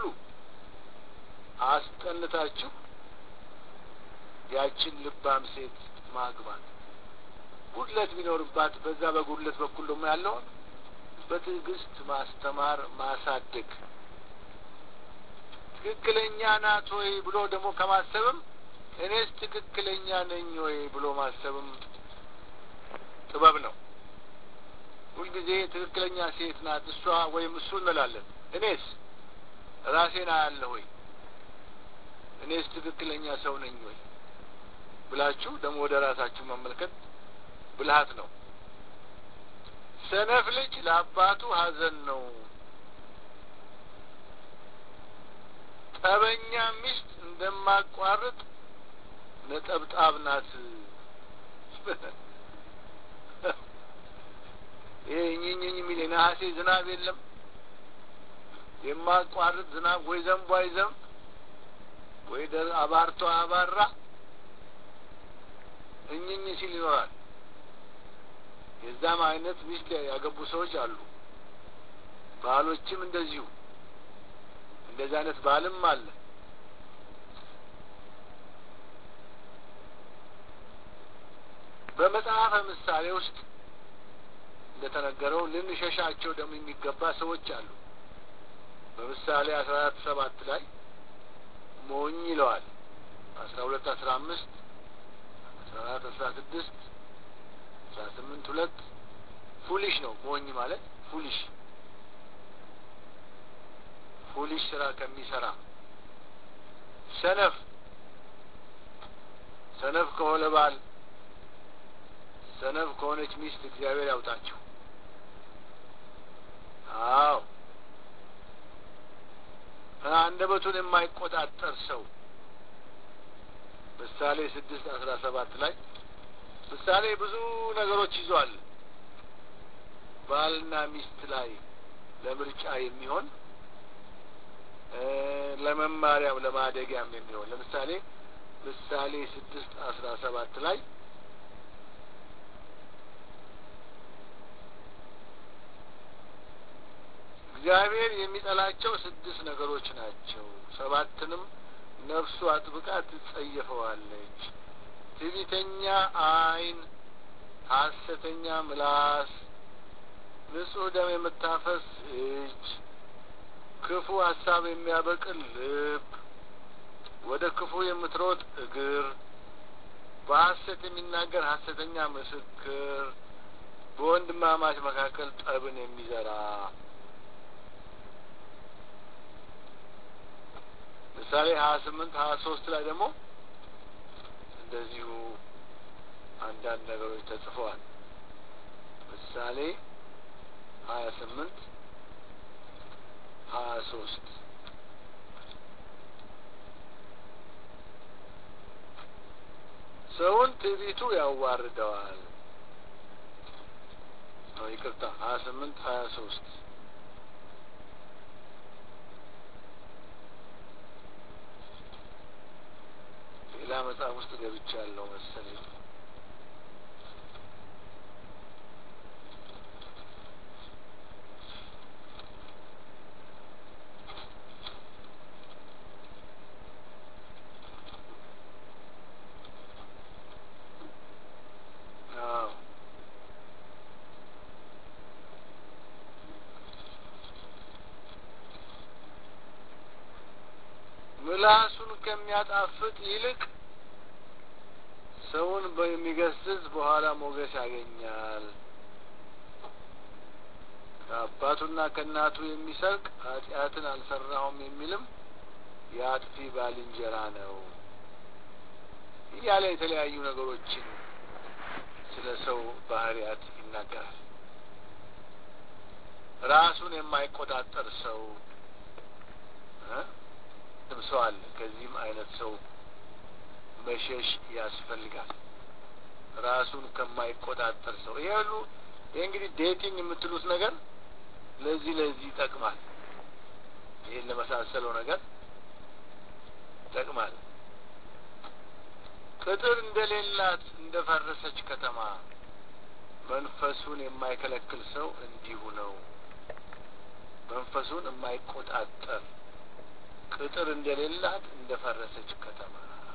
አስጠንታችሁ ያችን ልባም ሴት ማግባት ጉድለት ቢኖርባት በዛ በጉድለት በኩል ደግሞ ያለውን በትዕግስት ማስተማር ማሳደግ ትክክለኛ ናት ወይ ብሎ ደግሞ ከማሰብም እኔስ ትክክለኛ ነኝ ወይ ብሎ ማሰብም ጥበብ ነው። ሁልጊዜ ትክክለኛ ሴት ናት እሷ ወይም እሱ እንላለን። እኔስ ራሴን አያለሁ ወይ? እኔስ ትክክለኛ ሰው ነኝ ወይ ብላችሁ ደግሞ ወደ ራሳችሁ መመልከት ብልሃት ነው። ሰነፍ ልጅ ለአባቱ ሐዘን ነው። ጠበኛ ሚስት እንደማቋርጥ ነጠብጣብ ናት። ይሄ እኝኝኝ የሚል የነሐሴ ዝናብ የለም። የማቋርጥ ዝናብ ወይ ዘንቦ አይዘንብ ወይ አባርቶ አባራ እኝኝ ሲል ይኖራል። የዛም አይነት ሚስት ያገቡ ሰዎች አሉ። ባሎችም እንደዚሁ እንደዚህ አይነት ባልም አለ። በመጽሐፈ ምሳሌ ውስጥ እንደተነገረው ልንሸሻቸው ደግሞ የሚገባ ሰዎች አሉ። በምሳሌ አስራ አራት ሰባት ላይ ሞኝ ይለዋል። አስራ ሁለት አስራ አምስት አስራ አራት አስራ ስድስት አስራ ስምንት ሁለት ፉሊሽ ነው። ሞኝ ማለት ፉሊሽ ፉሊሽ ስራ ከሚሰራ ሰነፍ ሰነፍ ከሆነ ባል ሰነፍ ከሆነች ሚስት እግዚአብሔር ያውጣችሁ። አዎ አንደበቱን የማይቆጣጠር ሰው ምሳሌ ስድስት አስራ ሰባት ላይ ምሳሌ ብዙ ነገሮች ይዟል። ባልና ሚስት ላይ ለምርጫ የሚሆን ለመማሪያም ለማደጊያም የሚሆን ለምሳሌ ምሳሌ ስድስት አስራ ሰባት ላይ እግዚአብሔር የሚጠላቸው ስድስት ነገሮች ናቸው። ሰባትንም ነፍሱ አጥብቃ ትጸየፈዋለች። ትዕቢተኛ ዓይን፣ ሐሰተኛ ምላስ፣ ንጹሕ ደም የምታፈስ እጅ፣ ክፉ ሀሳብ የሚያበቅል ልብ፣ ወደ ክፉ የምትሮጥ እግር፣ በሐሰት የሚናገር ሐሰተኛ ምስክር፣ በወንድማማች መካከል ጠብን የሚዘራ ምሳሌ ሀያ ስምንት ሀያ ሶስት ላይ ደግሞ እንደዚሁ አንዳንድ ነገሮች ተጽፈዋል። ምሳሌ ሀያ ስምንት ሀያ ሶስት ሰውን ትዕቢቱ ያዋርደዋል። ነው ይቅርታ፣ ሀያ ስምንት ሀያ ሶስት ሌላ መጽሐፍ ውስጥ ገብቻለሁ መሰለኝ። አዎ ምላሱን ከሚያጣፍጥ ይልቅ ሰውን በሚገስጽ በኋላ ሞገስ ያገኛል። ከአባቱና ከእናቱ የሚሰርቅ ኃጢአትን አልሰራሁም የሚልም የአጥፊ ባልንጀራ ነው እያለ የተለያዩ ነገሮችን ስለ ሰው ባህሪያት ይናገራል። ራሱን የማይቆጣጠር ሰው እ ሰው አለ። ከዚህም አይነት ሰው መሸሽ ያስፈልጋል። ራሱን ከማይቆጣጠር ሰው ይሄ ሁሉ ይህ እንግዲህ ዴቲንግ የምትሉት ነገር ለዚህ ለዚህ ይጠቅማል። ይህን ለመሳሰለው ነገር ይጠቅማል። ቅጥር እንደሌላት እንደ ፈረሰች ከተማ መንፈሱን የማይከለክል ሰው እንዲሁ ነው። መንፈሱን የማይቆጣጠር ቅጥር እንደሌላት እንደ ፈረሰች ከተማ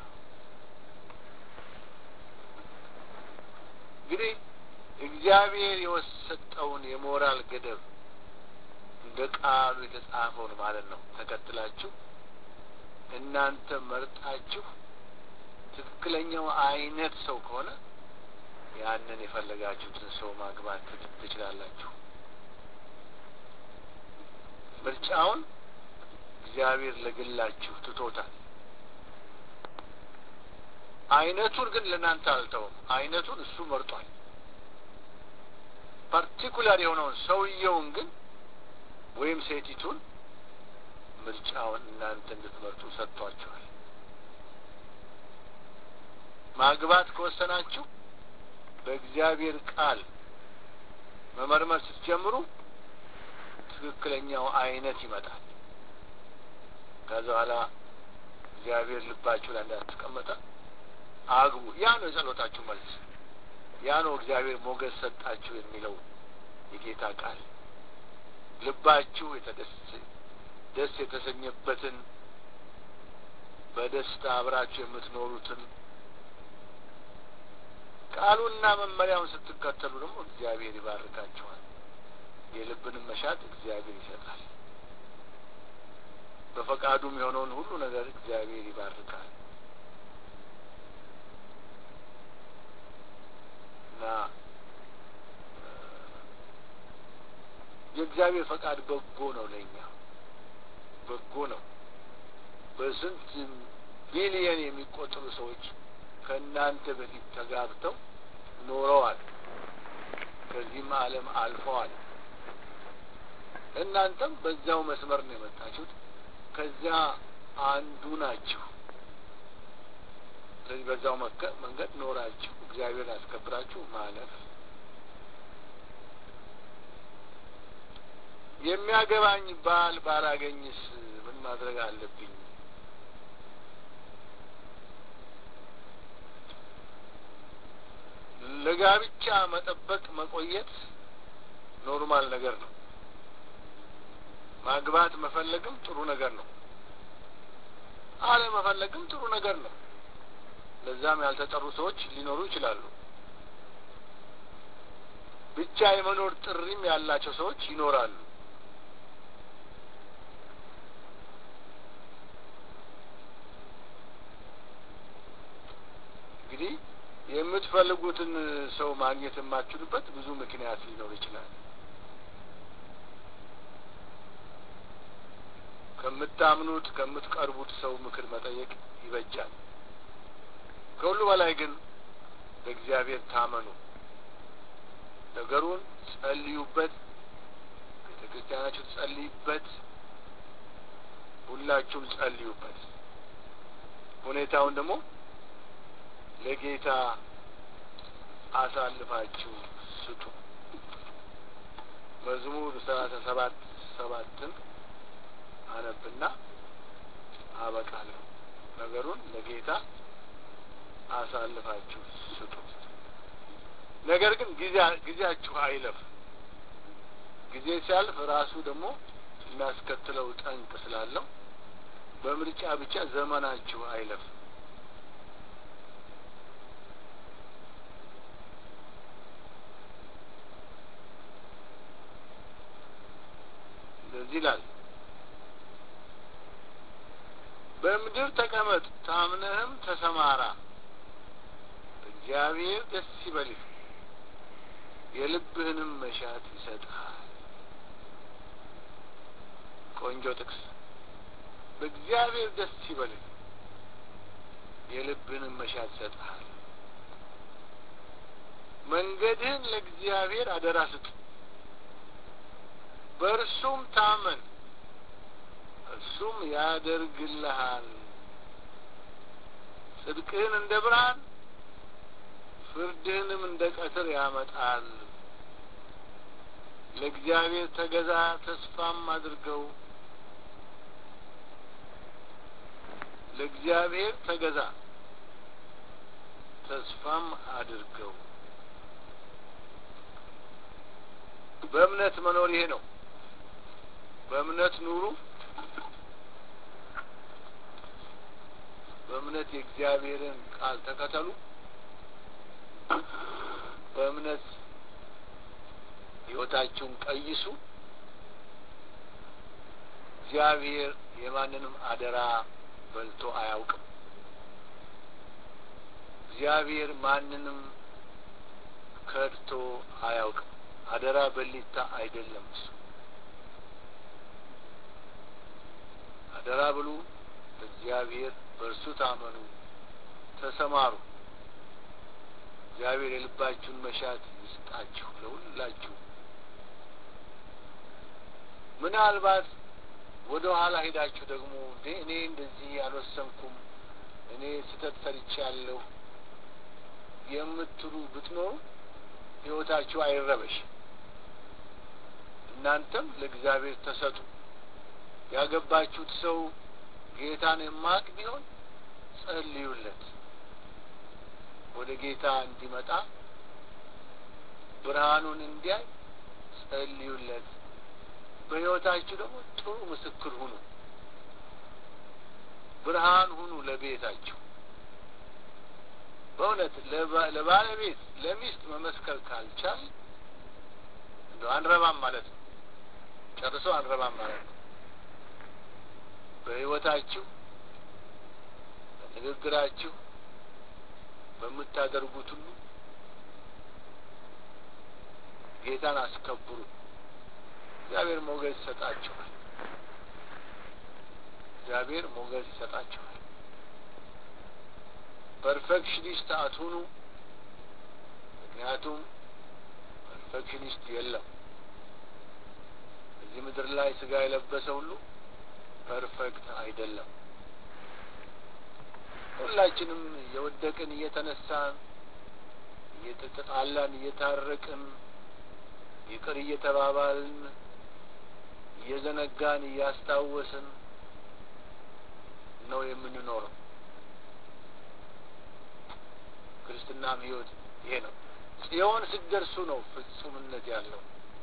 እንግዲህ እግዚአብሔር የወሰጠውን የሞራል ገደብ እንደ ቃሉ የተጻፈውን ማለት ነው ተከትላችሁ እናንተ መርጣችሁ ትክክለኛው አይነት ሰው ከሆነ ያንን የፈለጋችሁትን ሰው ማግባት ትችላላችሁ። ምርጫውን እግዚአብሔር ለግላችሁ ትቶታል። አይነቱን ግን ለእናንተ አልተውም። አይነቱን እሱ መርጧል። ፓርቲኩላር የሆነውን ሰውየውን ግን ወይም ሴቲቱን ምርጫውን እናንተ እንድትመርጡ ሰጥቷቸዋል። ማግባት ከወሰናችሁ በእግዚአብሔር ቃል መመርመር ስትጀምሩ ትክክለኛው አይነት ይመጣል። ከዛ በኋላ እግዚአብሔር ልባችሁ ላይ እንዳስቀመጠ አግቡ። ያ ነው የጸሎታችሁ መልስ። ያ ነው እግዚአብሔር ሞገስ ሰጣችሁ የሚለው የጌታ ቃል። ልባችሁ የተደስ ደስ የተሰኘበትን በደስታ አብራችሁ የምትኖሩትን ቃሉና መመሪያውን ስትከተሉ ደግሞ እግዚአብሔር ይባርካችኋል። የልብንም መሻት እግዚአብሔር ይሰጣል። በፈቃዱም የሆነውን ሁሉ ነገር እግዚአብሔር ይባርካል እና የእግዚአብሔር ፈቃድ በጎ ነው። ለእኛ በጎ ነው። በስንት ቢሊየን የሚቆጠሩ ሰዎች ከእናንተ በፊት ተጋብተው ኖረዋል። ከዚህም ዓለም አልፈዋል። እናንተም በዚያው መስመር ነው የመጣችሁት። ከዚያ አንዱ ናችሁ። ስለዚህ በዛው መንገድ ኖራችሁ እግዚአብሔር ያስከብራችሁ ማለፍ የሚያገባኝ ባል ባላገኝስ ምን ማድረግ አለብኝ? ለጋብቻ መጠበቅ መቆየት ኖርማል ነገር ነው። ማግባት መፈለግም ጥሩ ነገር ነው። አለመፈለግም ጥሩ ነገር ነው። ለዛም ያልተጠሩ ሰዎች ሊኖሩ ይችላሉ። ብቻ የመኖር ጥሪም ያላቸው ሰዎች ይኖራሉ። እንግዲህ የምትፈልጉትን ሰው ማግኘት የማትችሉበት ብዙ ምክንያት ሊኖር ይችላል። ከምታምኑት ከምትቀርቡት ሰው ምክር መጠየቅ ይበጃል። ከሁሉ በላይ ግን በእግዚአብሔር ታመኑ። ነገሩን ጸልዩበት፣ ቤተ ክርስቲያናችሁ ጸልይበት፣ ሁላችሁም ጸልዩበት። ሁኔታውን ደግሞ ለጌታ አሳልፋችሁ ስጡ። መዝሙር ሰላሳ ሰባት ሰባትን አነብና አበቃለሁ። ነገሩን ለጌታ አሳልፋችሁ ስጡ። ነገር ግን ጊዜያችሁ አይለፍ። ጊዜ ሲያልፍ ራሱ ደግሞ የሚያስከትለው ጠንቅ ስላለው በምርጫ ብቻ ዘመናችሁ አይለፍ። እንደዚህ ይላል። በምድር ተቀመጥ፣ ታምነህም ተሰማራ። በእግዚአብሔር ደስ ይበልህ፣ የልብህንም መሻት ይሰጥሃል። ቆንጆ ጥቅስ። በእግዚአብሔር ደስ ይበልህ፣ የልብህንም መሻት ይሰጥሃል። መንገድህን ለእግዚአብሔር አደራ ስጥ፣ በእርሱም ታመን እርሱም ያደርግልሃል። ጽድቅህን እንደ ብርሃን ፍርድህንም እንደ ቀትር ያመጣል። ለእግዚአብሔር ተገዛ፣ ተስፋም አድርገው። ለእግዚአብሔር ተገዛ፣ ተስፋም አድርገው። በእምነት መኖር ይሄ ነው። በእምነት ኑሩ። በእምነት የእግዚአብሔርን ቃል ተከተሉ። በእምነት ሕይወታችሁን ቀይሱ። እግዚአብሔር የማንንም አደራ በልቶ አያውቅም። እግዚአብሔር ማንንም ከድቶ አያውቅም። አደራ በሊታ አይደለም እሱ። አደራ ብሉ፣ እግዚአብሔር በእርሱ ታመኑ፣ ተሰማሩ። እግዚአብሔር የልባችሁን መሻት ይስጣችሁ ለሁላችሁ። ምናልባት ወደ ኋላ ሄዳችሁ ደግሞ እንዴ እኔ እንደዚህ አልወሰንኩም፣ እኔ ስህተት ሰርቻለሁ የምትሉ ብትኖሩ ሕይወታችሁ አይረበሽ። እናንተም ለእግዚአብሔር ተሰጡ። ያገባችሁት ሰው ጌታን የማቅ ቢሆን ጸልዩለት፣ ወደ ጌታ እንዲመጣ ብርሃኑን እንዲያይ ጸልዩለት። በሕይወታችሁ ደግሞ ጥሩ ምስክር ሁኑ፣ ብርሃን ሁኑ ለቤታችሁ። በእውነት ለባለቤት ለሚስት መመስከር ካልቻል እንደው አንረባም ማለት ነው። ጨርሶ አንረባም ማለት ነው። በሕይወታችሁ፣ በንግግራችሁ፣ በምታደርጉት ሁሉ ጌታን አስከብሩ። እግዚአብሔር ሞገስ ይሰጣችኋል። እግዚአብሔር ሞገስ ይሰጣችኋል። ፐርፌክሽኒስት አትሁኑ። ምክንያቱም ፐርፌክሽኒስት የለም። እዚህ ምድር ላይ ስጋ የለበሰ ሁሉ ፐርፌክት አይደለም። ሁላችንም እየወደቅን እየተነሳን እየተጣላን እየታረቅን ይቅር እየተባባልን እየዘነጋን እያስታወስን ነው የምንኖረው። ክርስትናም ሕይወት ይሄ ነው። ጽዮን ስትደርሱ ነው ፍጹምነት ያለው።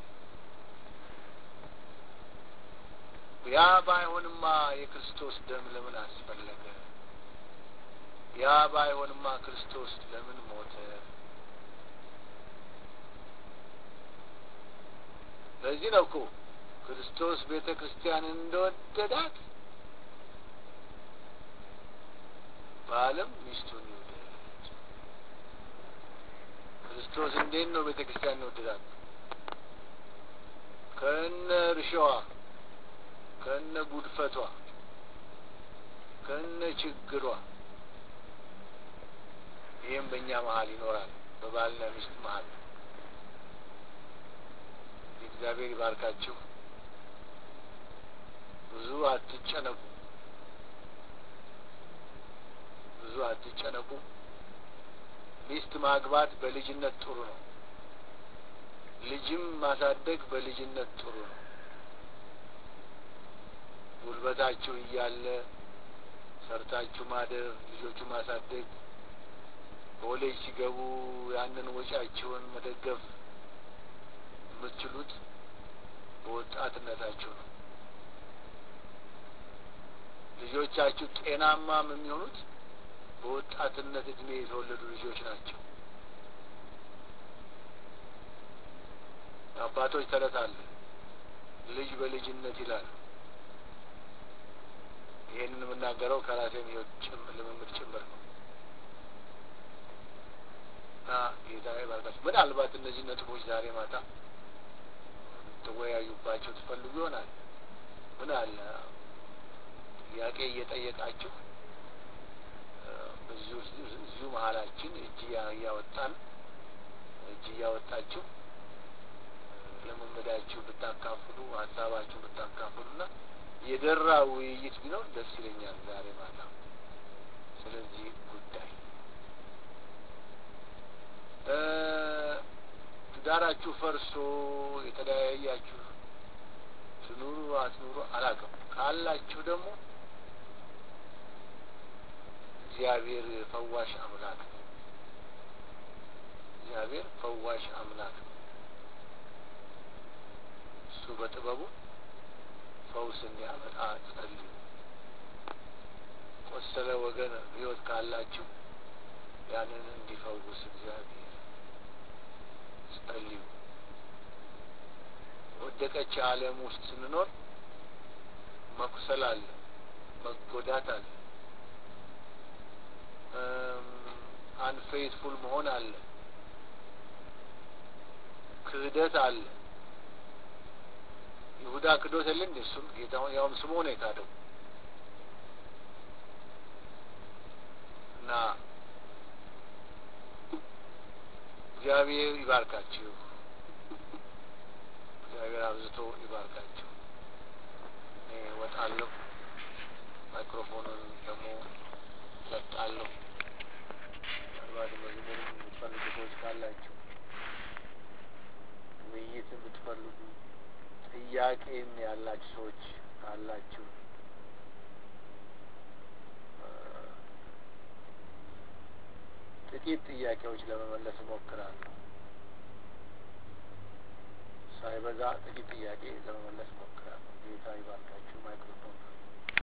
ያ ባይሆንማ የክርስቶስ ደም ለምን አስፈለገ? ያ ባይሆንማ ክርስቶስ ለምን ሞተ? ለዚህ ነው እኮ ክርስቶስ ቤተ ክርስቲያንን እንደወደዳት ባልም ሚስቱን ይውደድ። ክርስቶስ እንዴት ነው ቤተ ክርስቲያን ይወደዳት? ከነ እርሻዋ ከነ ጉድፈቷ ከነ ችግሯ ይህም በእኛ መሀል ይኖራል፣ በባልና ሚስት መሀል። እግዚአብሔር ይባርካችሁ። ብዙ አትጨነቁ፣ ብዙ አትጨነቁ። ሚስት ማግባት በልጅነት ጥሩ ነው። ልጅም ማሳደግ በልጅነት ጥሩ ነው። ጉልበታችሁ እያለ ሰርታችሁ ማደር፣ ልጆቹ ማሳደግ፣ ኮሌጅ ሲገቡ ያንን ወጪያችሁን መደገፍ የምትችሉት በወጣትነታችሁ ነው። ልጆቻችሁ ጤናማም የሚሆኑት በወጣትነት እድሜ የተወለዱ ልጆች ናቸው። አባቶች ተረት አለ፣ ልጅ በልጅነት ይላል። ይህንን የምናገረው ከራሴም ሕይወት ልምምድ ጭምር ነው እና ጌታ ይባርካችሁ። ምናልባት እነዚህ ነጥቦች ዛሬ ማታ ትወያዩባቸው ትፈልጉ ይሆናል። ምን አለ ጥያቄ እየጠየቃችሁ እዚሁ መሀላችን እጅ እያወጣን እጅ እያወጣችሁ ልምምዳችሁ ብታካፍሉ ሀሳባችሁ ብታካፍሉ እና የደራ ውይይት ቢኖር ደስ ይለኛል ዛሬ ማታ ስለዚህ ጉዳይ ትዳራችሁ ፈርሶ የተለያያችሁ ትኑሩ አትኑሩ አላውቅም። ካላችሁ ደግሞ እግዚአብሔር ፈዋሽ አምላክ ነው። እግዚአብሔር ፈዋሽ አምላክ ነው። እሱ በጥበቡ ፈውስ እንዲያመጣ ጸልዩ። ቆሰለ ወገን ሕይወት ካላችሁ ያንን እንዲፈውስ እግዚአብሔር ጸልዩ። ወደቀች ዓለም ውስጥ ስንኖር መቁሰል አለ፣ መጎዳት አለ፣ አንፌትፉል መሆን አለ፣ ክህደት አለ። ይሁዳ ክዶት የለ እንዴ? እሱም ጌታውን ያውም ስምዖን የካደው እና እግዚአብሔር ይባርካችሁ። እግዚአብሔር አብዝቶ ይባርካችሁ። እኔ እወጣለሁ፣ ማይክሮፎኑን ደግሞ ለቃለሁ። ምናልባት መዝሙር የምትፈልጉ ሰዎች ካላችሁ፣ ውይይት የምትፈልጉ ጥያቄም ያላችሁ ሰዎች ካላችሁ ጥቂት ጥያቄዎች ለመመለስ እሞክራለሁ። ሳይበዛ ጥቂት ጥያቄ ለመመለስ እሞክራለሁ። ጌታ ይባርካችሁ። ማይክሮፎን